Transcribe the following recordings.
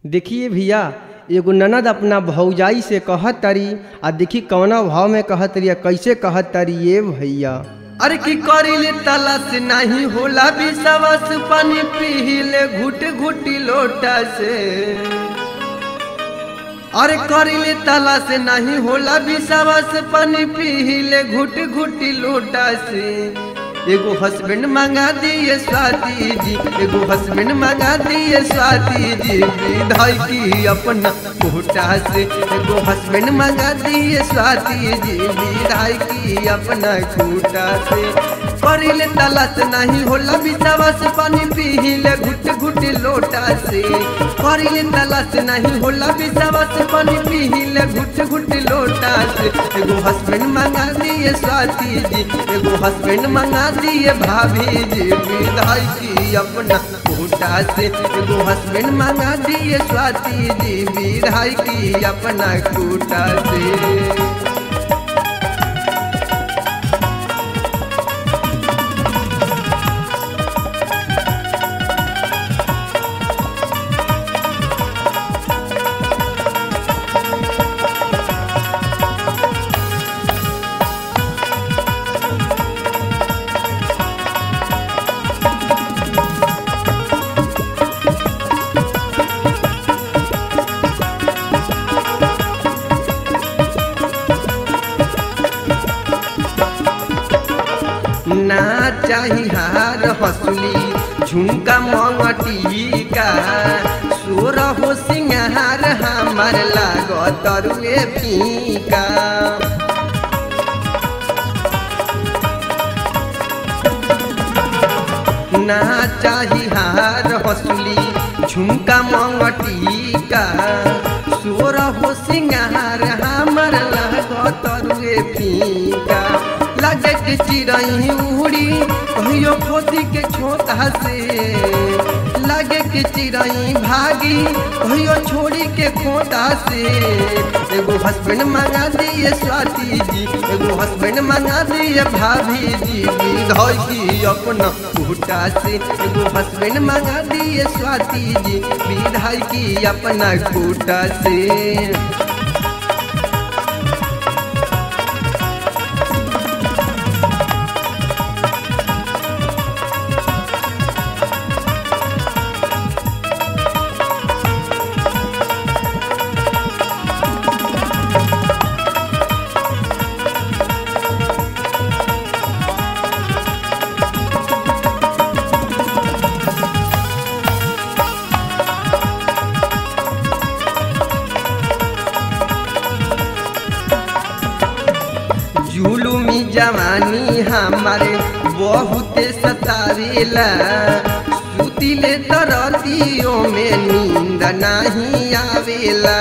देखिए भैया एगो ननद अपना भौजाई से कहत तारी आ देखी कौना भाव में कहत तारी आ कैसे कहत तारी ये भैया अरे की करिले तलाश नहीं होला विश्वास पानी पीले घुट घुटी लोटा से अरे करिले तलाश नहीं होला विश्वास पानी पीले घुट घुटी लोटा से एगो हस्बैंड मंगा दिए स्वाति जी एगो हस्बैंड मंगा दिए स्वाति जी विधाई की अपना कोटा से एगो हस्बैंड मंगा दिए स्वाति जी विधाई की अपना कोटा से करिले तलाश नहीं होला विश्वास पानी पीले घुट घुट लोटा से करिले तलाश नहीं होला विश्वास पानी पीले घुट घुट लोटा से एगो हस्बैंड मंगा दिए स्वाति जी एगो हस्बैंड मंगा दिए भाभी जी विदाई की अपना कोटा से एगो हस्बैंड मंगा दिए स्वाति जी विदाई की अपना कोटा से ना चाही हार हसुली झुमका मंगटी का सोर हो सिंगार हमार लागत रुए फीका ना चाही हार हसुली झुमका मंगटी का सोर हो सिंगार हमार लागत रुए फीका लगे के चिड़ई उड़ी कहियो खोदी के छोटा से लगे के चिड़ई भागी कहियो छोड़ी के खोटा से एगो हस्बैंड मंगा दिए स्वाति जी एगो हस्बैंड मंगा दिए भाभी जी विधई की अपना कोटा से एगो हस्बैंड मंगा दिए स्वाति जी विधाई की अपना कोटा से जुलुमी जवानी हमारे बहुत सतावेला सुतिले तरतियों में नींद नहीं आवेला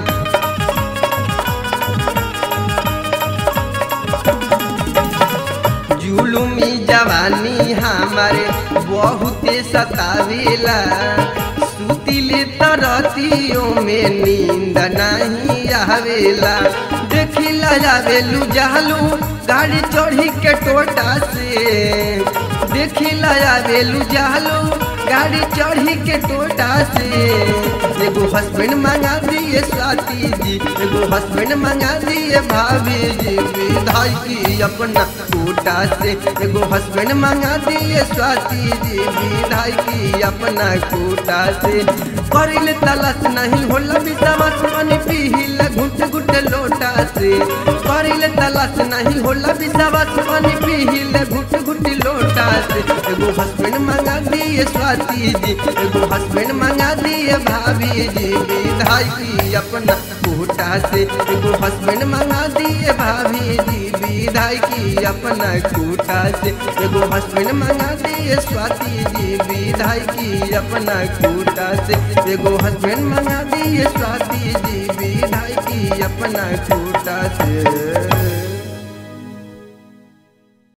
जुलुमी जवानी हमारे बहुत सतावेला सुतिले तरतियों में नींद नहीं आवेला देखिला जावेलू जालू गाड़ी चढ़ी के टोटा से देखिला जावेलू जालू गाड़ी चढ़ी के टोटा से एगो हस्बैंड मंगा दिए स्वाति जी एगो हस्बैंड मंगा दिए भाभी जी विधाई की अपना कोटा से एगो हस्बैंड मंगा दिए स्वाति जी विधाई की अपना कोटा से करिल तलाश नहीं होला विश्वास पानी पीहिल घुट घुट लोटा से करिल तलाश नहीं होला विश्वास पानी पीहिल घुट घुट लोटा से एगो हस्बैंड मंगा दिए स्वाति जी एगो हस्बैंड मंगा दिए भाभी जी विधाई की अपना कोटा से एगो हस्बैंड मंगा दिए भाभी जी विधाई की अपना कोटा से एगो हस्बैंड मंगा दिए स्वाति जी विधाई की अपना कोटा से एगो हस्बैंड मंगा दिए स्वाति जी विधाई की अपना कोटा से